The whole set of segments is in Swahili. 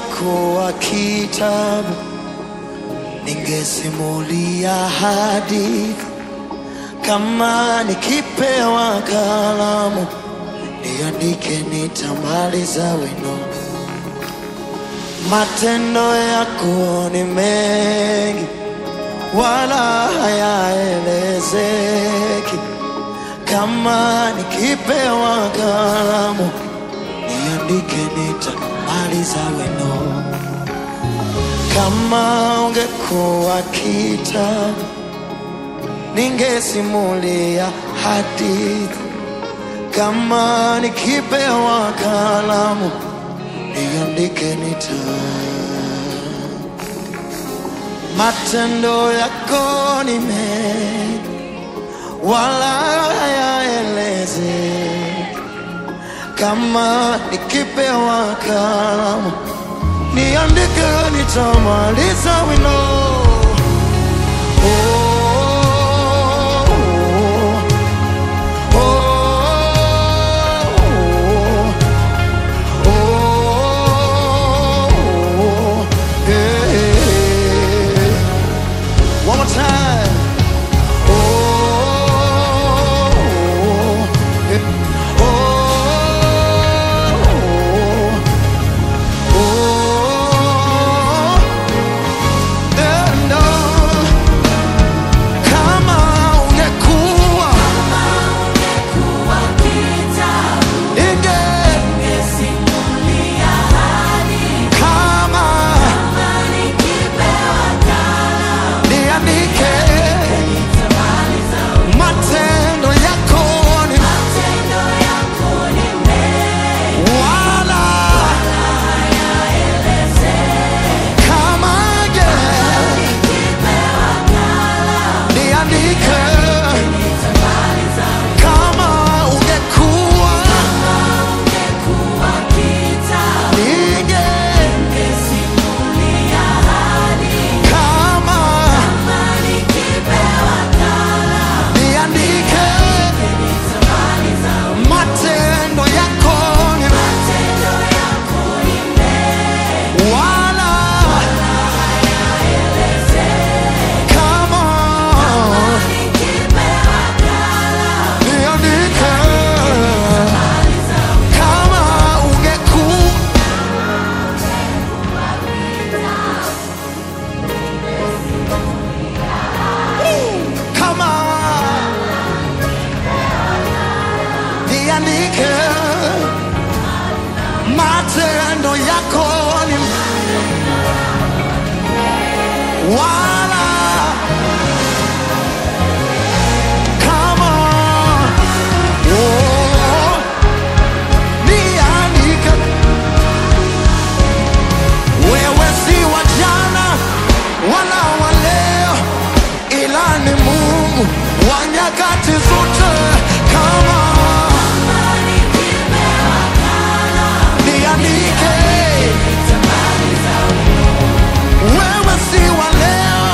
ungekuwa kitabu, ningesimulia hadithi. Kama nikipewa kalamu, niandike, nitamaliza wino. Matendo yako ni mengi, wala hayaelezeki. Kama nikipewa kalamu, niandike, nitamaliza wino. Kama ungekuwa kitabu, ningesimulia hadithi. Kama nikipewa kalamu, niandike, nita matendo yako ni mengi, wala hayaelezeki. Kama nikipewa kalamu, niandike, nitamaliza wino. Oh, oh, oh, oh, yeah. One more time. Oh, yeah. oh, oh, and on. Kama ungekuwa inge kama niandike matendo yako ni wala kama je niandike kama ungekuwa ninge kama niandike matendo yako ni wala kama niandike kama ungekuwa kama niandike matendo yako ni wala kama oh, niandike wewe si wa jana wala wa leo ila ni Mungu wa nyakati zote kama niandike wewe si wa leo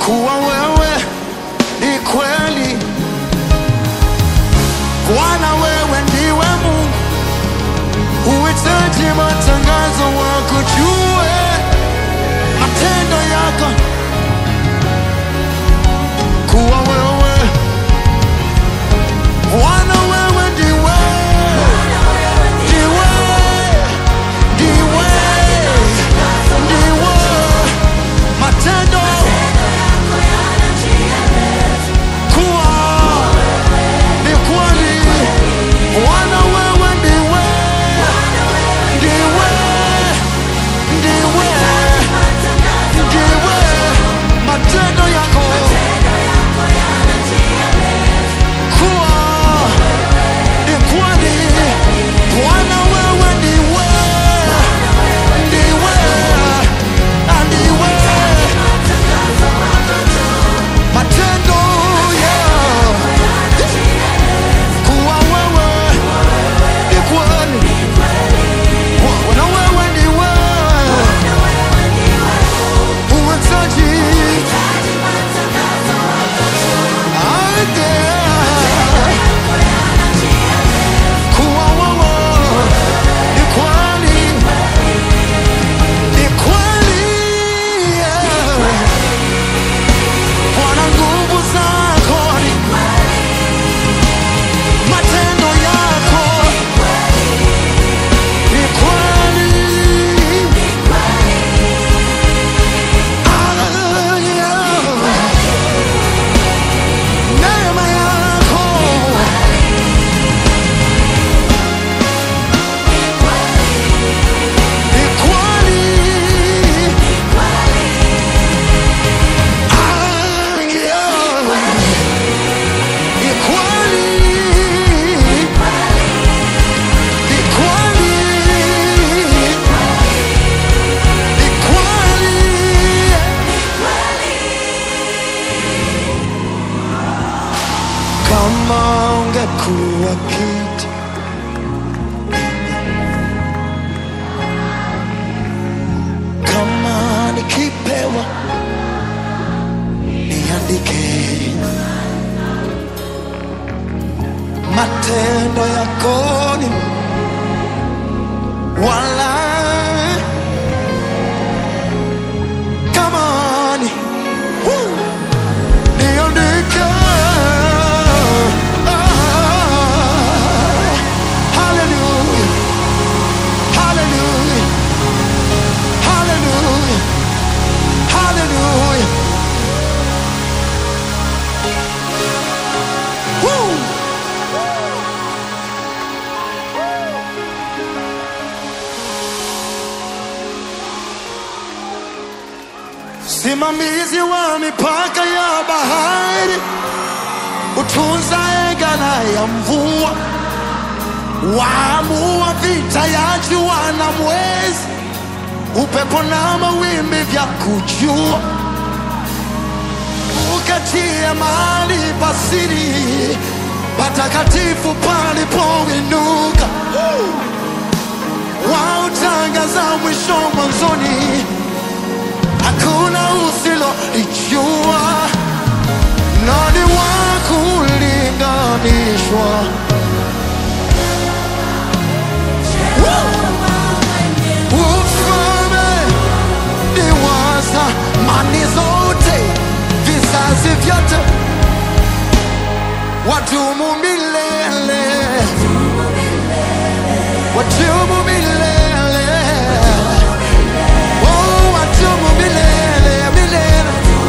kuwa wewe ni kweli. Bwana, wewe ndiwe Mungu, huhitaji matangazo, wakujue matendo yako, kuwa wewe Bwana, wewe ndiwe ndiwe ndiwe ndiwe matendo kuwa ni kweli. Bwana, wewe ndiwe ndiwe ndiwe ndiwe matendo yako kuwa ni kweli. Bwana, wewe ndiwe ndiwe na ndiwe matendo ya kuwa wewe ni kweli. Bwana, wewe ndiwe huhitaji ardhi kuwa wewe ni kweli, ni kweli. Bwana, nguvu zako ni matendo yako ni kweli. Hallelujah. Neema yako ni kweli. Hallelujah. Ni kweli. Ni kweli. Ni kweli. Kama ungekuwa kiti kama nikipewa niandike matendo yako ni wala kama ni Woo! niandike Ah, hallelujah hallelujah hallelujah hallelujah Woo! Simamizi wa mipaka ya bahari, utunza egala ya mvua, waamua vita ya jua na mwezi, upepo na mawimbi vya kujua, ukatie mahali pasiri patakatifu palipoinuka, wautangaza mwisho mwanzoni hakuna usilolijua, nani wa kulinganishwa? Ufalme ni wa zamani zote, vizazi vyote, wadumu milele, wadumu milele, oh, wadumu milele, milele.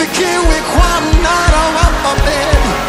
sifikiwi kwa mnara wa Babeli.